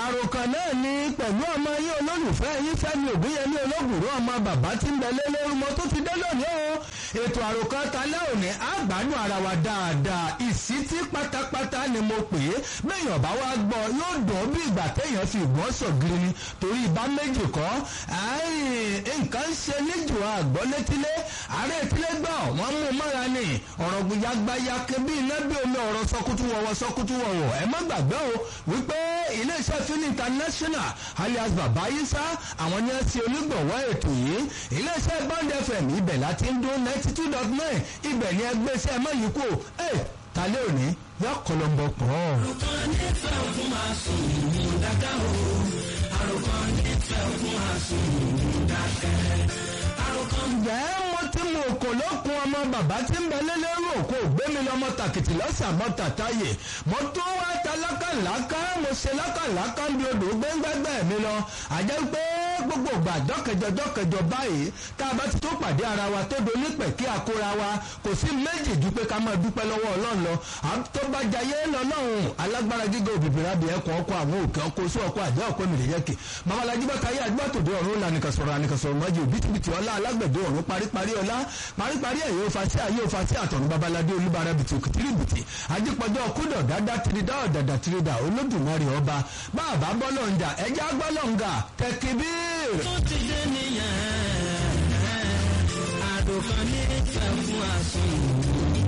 àròkàn náà ni pẹ̀lú ọmọ yín olólùfẹ́ yín fẹ́mi ògúnyẹmí olóògùrú ọmọ bàbá tí ń bẹ lé lórúmọ tó ti dé lónìí o ètò àròkàn talẹ́ òní àgbàdùn ara wa dáadáa ìsítí pátápátá ni mo pè é bẹ́ẹ̀yàn bá wá gbọ́ yóò dùn bí ìgbà téèyàn fi ìgbọ́n sọ̀gìrì ni torí ìbá méjì kọ́ nǹkan ń ṣe níjù àgbọ́ létílé ààrẹ ìtílé gbọ́ wọ́n mú mọ́ra ni ọ̀rọ̀ gbìyàgbáyà kébí iná bí omi ọ̀rọ̀ sọkútù wọ̀wọ̀ sọkútù wọ̀wọ̀ ẹ má gbàgbé o wípé iléeṣẹ́ fini international alias baba isa àwọn ni ẹ ti onígbọ̀wọ́ ètò yìí iléeṣẹ́ band fm ibẹ̀ láti ń dún ninety two dot nine ibẹ̀ ni ẹgbẹ́ iṣẹ́ ẹ má yí kú ẹ talẹ́ òní yọ kọlọmbọ pọ̀. àròkọ nífẹ̀ẹ́ òkun máa sùn mú dáká o àròkọ nífẹ̀ẹ́ òkun máa sùn mú dákẹ́ àròkọ. ǹjẹ́ mo ti mú òkò lókun ọmọ bàbá tí ń bẹ lélẹ́rù òkò gbémi lọ́mọ tàkìtì lọ́sàmọ́ tàtáyè mo tún wá ta lákàlákà mo ṣe lákàlákà ń bí odò gbẹ́ngbẹ́gbẹ́ mi lọ àjẹ́ pé gbogbo ìgbà dọ́kẹjọ dọ́kẹjọ báyìí tá a bá ti tó pàdé ara wa tó donípẹ̀ kí a kóra wa kò sí méjì ju pé ká máa dúpẹ́ lọ́wọ́ ọlọ́run lọ tó bá jayé lọ́lọ́run alágbára gíga òbíbìrà bí ẹ̀kọ́ ọkọ̀ àwọn òkè ọkọ̀ oṣù ọkọ̀ àjẹ́ ọkọ̀ mìíràn yẹ́kì babalájí bá káyé àdúgbò tòde ọ̀run lànìkan sọ̀rọ̀ ànìkan sọ̀rọ̀ mọ́jì òbítíbitì ọlá alágbẹ̀dẹ ọ̀run paríparí ọlá paríparí ẹ̀yẹ òfàṣẹ ayé òfàṣẹ àtọ̀run babaládé olúbara bìtì òkìtìrì bìtì ajípọ̀jọ́ kúdọ̀ dáadáa tìrìdá ọ̀dàdà tìrìdà olódùmarè ọba báàbá bọ́lọ̀ ń jà ẹjẹ́ agbọ́lọ̀ ń gà tẹkibíir. tó ti dé nìyẹn àròkọ nífẹ̀ẹ́ òkun máa sùn mú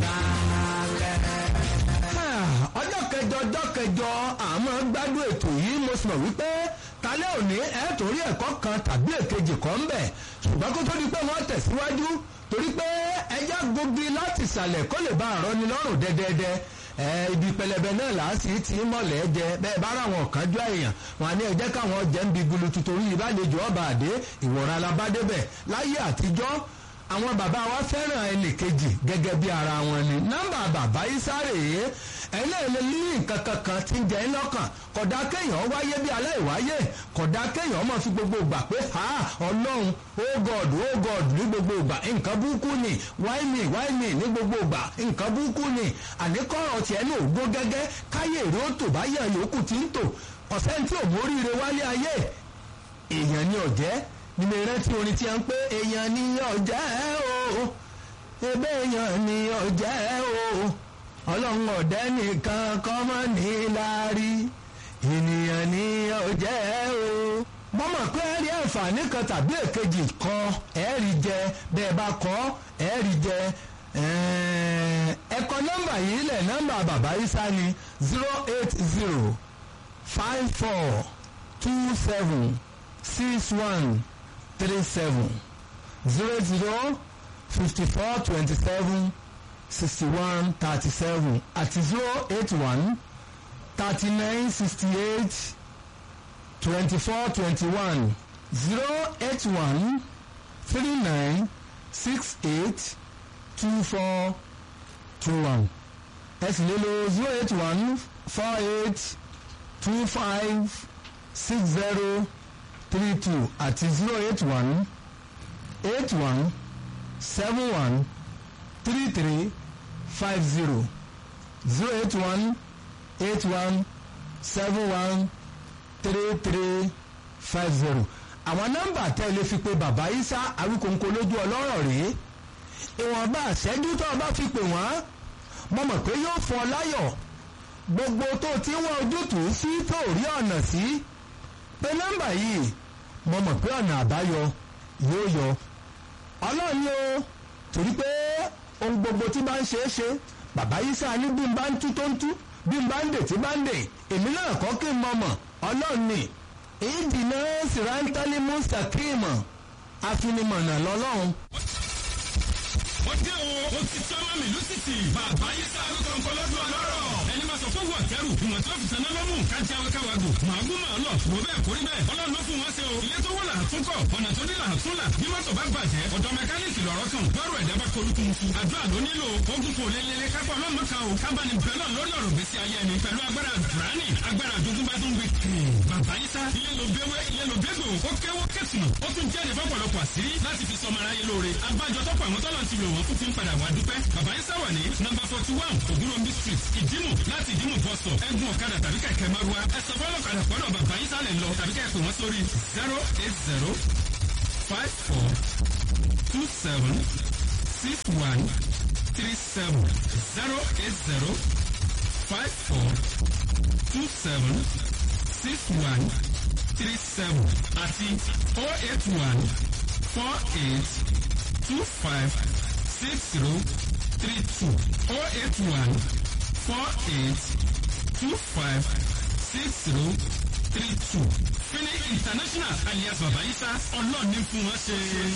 dákẹ́. ọjọ́ kẹjọ ọjọ́ kẹjọ àmọ́ gbádùn ètò yìí mo sì mọ̀ wípé talẹ́ òní ẹ̀ torí ẹ̀kọ́ kan tàbí èkejì kan ń bẹ̀ ṣùgbọ́n kó tó di pé wọ́n tẹ̀síwájú torí pé ẹja gogi láti ìsàlẹ̀ kó lè bá àrọ́ni lọ́rùn dẹ́dẹ́dẹ́ ibi pẹlẹbẹ náà làásì tí mọ̀lẹ́ jẹ bẹ́ẹ̀ bá ráwọn kánjú èèyàn wọn ní ẹjẹ́ káwọn jẹ́ ń bi gulutu torí ìbálejò ọba àdé ìwọ̀n alábádébẹ̀ láyé àtijọ́ àwọn bàbá wa fẹ́ràn ẹnì kejì gẹ́gẹ́ bí ara wọn ni nọ́mbà bàbá isáré ẹlẹ́ẹ̀lẹ́ ní nǹkan kankan tí ń jẹ́ lọ́kàn kódà kéèyàn wáyé bí aláìwáyé kódà kéèyàn máa fi gbogbo ìgbà pé ha ọlọ́run oh god oh god ní gbogbo ìgbà nǹkan burúkú ni why me why me ní gbogbo ìgbà nǹkan burúkú ni àníkọ́rọ̀ tiẹ̀ ní ògbó gẹ́gẹ́ káyé èrè ó tò báyà yòókù tí ń tò ọ̀sẹ̀ tí ò móríire wálé ayé èèyàn ni ọ̀jẹ́ nínú ìrántí orin tí a ń pé èèyàn ni ọ̀jẹ́ o ebe èèyàn ni ọ̀jẹ́ o ọlọ́run ọ̀dẹ́ nìkan kọ́ mọ́ ní láárí ènìyàn ni ọ̀jẹ́ o mọ́mọ́ pé ẹ̀rí àǹfààní kan tàbí èkejì kan ẹ̀rí jẹ bẹ́ẹ̀ bá kọ́ ẹ̀rí jẹ ẹ̀kọ́ nọ́mbà yìí lẹ̀ nọ́mbà bàbá isa ni zero eight zero five four two seven six one three seven zero zero fifty four twenty seven sixty one thirty seven àti zero eight one thirty nine sixty eight twenty four twenty one zero eight one three nine six eight two four two one ẹ sì lè lo zero eight one four eight two five six zero three two àti zero eight one eight one seven one three three five zero zero eight one eight one seven one three three five zero àwọn nọ́mbà tẹ́ lè fi pe bàbá isa awíkòǹkò lójú ọlọ́rọ̀ rèé ìwọ̀nba àṣẹ́jú tó o bá fi pè wọ́n mo mọ̀ pé yóò fọ láyọ̀ gbogbo tó ti wọ́n ojútùú sí tó rí ọ̀nà sí pé nọ́mbà yìí mo mọ̀ pé ọ̀nà àbáyọ yóò yọ ọlọ́run ni o torí pé ohun gbogbo tí bá ń ṣe é ṣe bàbá yìí sáà ní bí n bá ń tú tó ń tú bí n bá ń dè tí bá ń dè èmi náà kọ́ kí n mọ̀ mọ̀ ọlọ́run ni ìdìnnà sìrántálí mùsàkíìmọ̀ afinimọ̀nà lọ́lọ́run. ó dé o ó ti tọ́ mọ́ mi lùsìtì bàbá yìí sáà ló kàn kọ́ lọ́dún ọlọ́rọ̀ ẹni máa sọ fún wọn kẹrù ìwọ̀n tí wọ́n fi tẹ̀lé lọ́mù kájí awẹ́káwàgò màá gún màá lọ wò bẹ́ẹ̀ kórí bẹ́ẹ̀ ọlọ́run ló fún wọn ṣe o ilé tó wọ́ là á tún kọ̀ ọ̀nà tó dé là á tún là bí mọ́tò bá bàjẹ́ ọ̀dọ̀ mẹkáníìkì lọ́rọ́ kan bọ́ọ̀rù ẹ̀dá bá kolúkú mu fún àdúrà ló nílò ogun kò lélele kápá ọlọ́mọ kan o kábàánì bẹ́ẹ̀ náà lórí ọ̀rọ̀ gbèsè ayé ẹni pẹ̀lú agbára dùránì agbára àjogúnbá garden bakery bàbá yísà ilé ló béwé ilé ló bégbò ó kéwó kẹsùnà ó tún jẹ́ ìfọ́pọ̀lọpọ̀ àṣírí láti fi sọmọ aráyé lóore abájọ tọ́pọ̀ àwọn tọ́lọ̀ ti lò wọ́n fún fi ń padà wá dúpẹ́ bàbá yísà wà ní nọ́mbà forty one ògúnròmí street ìdímù láti ìdímù bọ́sọ̀ ẹ̀gbọ́n ọ̀kadà tàbí kẹ̀kẹ́ márúwá ẹ̀sọ́ fọlọ́kadà pọ́dọ̀ bàbá yísà lẹ̀ lọ tàbí kẹ́ẹ̀pẹ̀ wọ́n sórí zero eight zero five four two seven six one three seven zero eight zero five four two seven six one three seven àti four eight one four eight two five six zero three two four eight one four eight two five six zero three two. Fini International alias Baba Isa ọlọ́ọ̀ni fún wọn ṣe.